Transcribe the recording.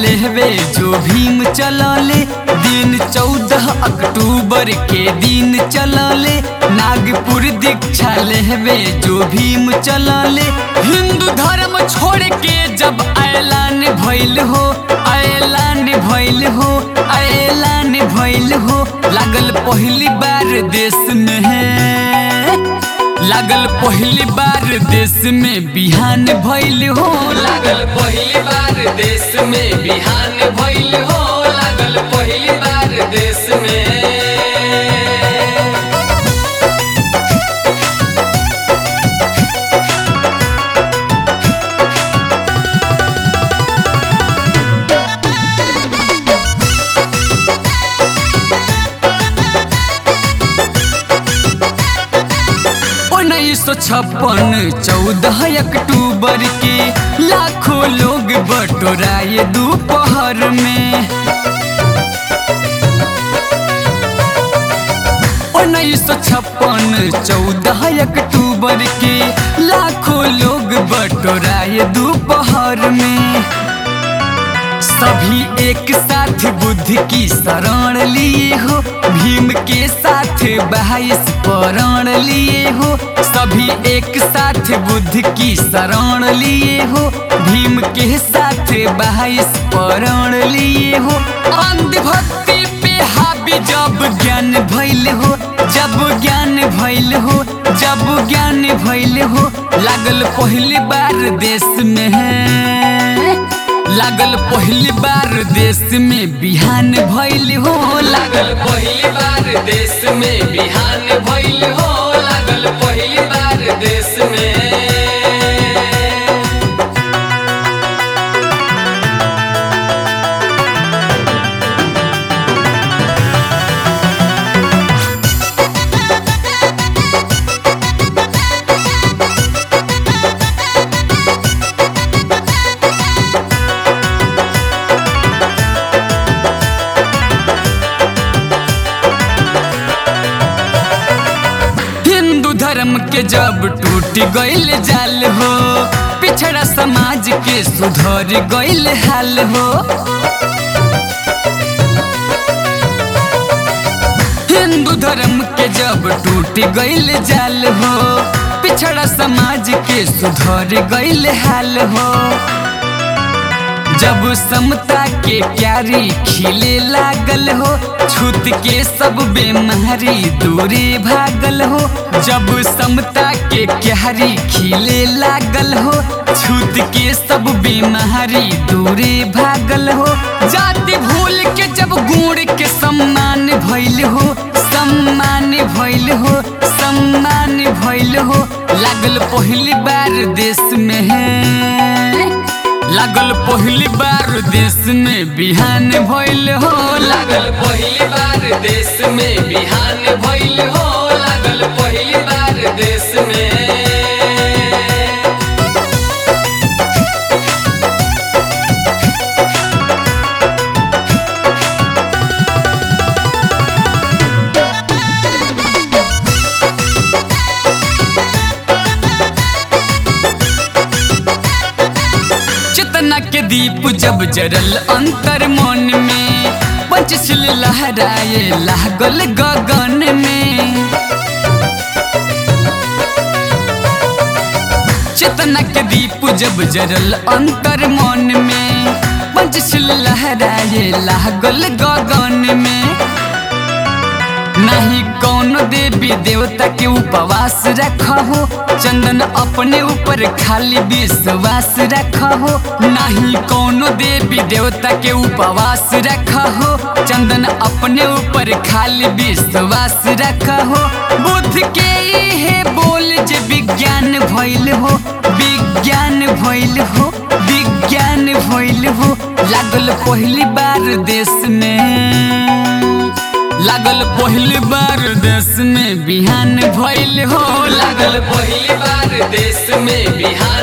लेवे जो भीम चलले दिन चौदह अक्टूबर के दिन चलले नागपुर दीक्षा लेवे जो भीम चलले हिंदू धर्म छोड़ के जब ऐलान भइल हो ऐलान भइल हो ऐलान भइल हो लागल पहली बार देश में है लागल पहली बार देश में बिहान भइल हो लागल पहली बार देश में बिहान भइल हो लागल पहली बार देश में उन्नीस सौ छप्पन चौदह अक्टूबर के लाखों लोग बटोराए दोपहर में उन्नीस सौ छप्पन चौदह अक्टूबर के लाखों लोग बटोराए दोपहर में सभी एक साथ बुद्ध की शरण लिए हो भीम के साथ बाईस परण लिए हो सभी एक साथ बुद्ध की शरण लिए हो भीम के साथ बाईस परण लिए हो अंधभक्ति पे हावी जब ज्ञान भइल हो जब ज्ञान भइल हो जब ज्ञान भइल हो लागल पहली बार देश में है लागल पहली बार देश में बिहान भइल हो लागल लागल पहली बार देश में बिहान भइल हो लागल पहली बार देश में हिंदू धर्म के जब टूट गइल जाल हो पिछड़ा समाज के सुधर गइल हाल हो हिंदू धर्म के जब टूट गइल जाल हो पिछड़ा समाज के सुधर गइल हाल हो जब समता के क्यारी खिले लागल हो छूत के सब बेमारी दूरे भागल हो जब समता के क्यारी खिले लागल हो छूत के सब बीमारी दूरे भागल हो जाति भूल के जब गुण के सम्मान भइल हो सम्मान भइल हो सम्मान भइल हो लागल पहली बार देश में है लागल पहली बार देश में बिहान भइल हो लागल लागल पहली बार देश में बिहान भइल हो लागल पहली बार देश में चेतना के दीप जब जरल अंतर मन में पंचशील लहराए लागल गगन में चेतना के दीप जब जरल अंतर मन में पंचशील लहराए लागल गगन में नहीं कौनो देवी देवता के उपवास रखहो चंदन अपने ऊपर खाली विश्वास रखहो नहीं कौनो देवी देवता के उपवास रखहो चंदन अपने ऊपर खाली विश्वास रखहो बुद्ध के इहे बोल जे विज्ञान भइल हो विज्ञान भइल हो विज्ञान भइल हो लागल पहली बार देश में लागल पहली बार देश में बिहान भइल हो लागल लागल पहली बार देश में बिहान